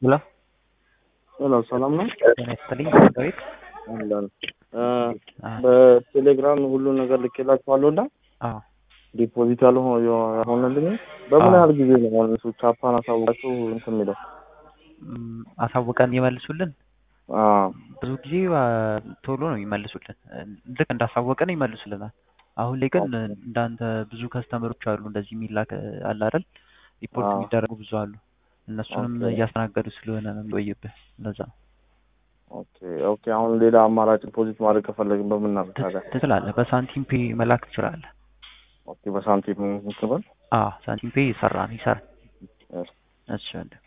ሄሎ ሄሎ ሰላም ነው? ጤና ይስጥልኝ ዳዊት። አለን እ አዎ በቴሌግራም ሁሉ ነገር ልኬላችኋለሁ እና አዎ ዲፖዚት ያልሆ- የሆነልኝ በምን አዎ። ያህል ጊዜ ነው አሁን እሱ ቻፓን አሳውቃችሁ እንትን የሚለው? እም፣ አሳውቀን ይመልሱልን። አዎ ብዙ ጊዜ አ፣ ቶሎ ነው ይመልሱልን። ልክ እንዳሳወቀን ይመልሱልናል። አሁን ላይ ግን እንዳንተ ብዙ ከስተመሮች አሉ እንደዚህ የሚላክ አለ አይደል? ሪፖርት አዎ። የሚደረጉ ብዙ አሉ። እነሱንም ኦኬ። እያስተናገዱ ስለሆነ ነው የሚቆይብህ። ለዛ ነው። ኦኬ ኦኬ። አሁን ሌላ አማራጭ ዲፖዚት ማድረግ ከፈለግን በምን እናድርግ ታዲያ? ት- ትችላለህ። በሳንቲም ፔ መላክ ትችላለህ። ኦኬ በሳንቲም እንትን በል አዎ ሳንቲም ፔ ይሰራ ነው ይሰራል። እሺ። እሺ ወንድም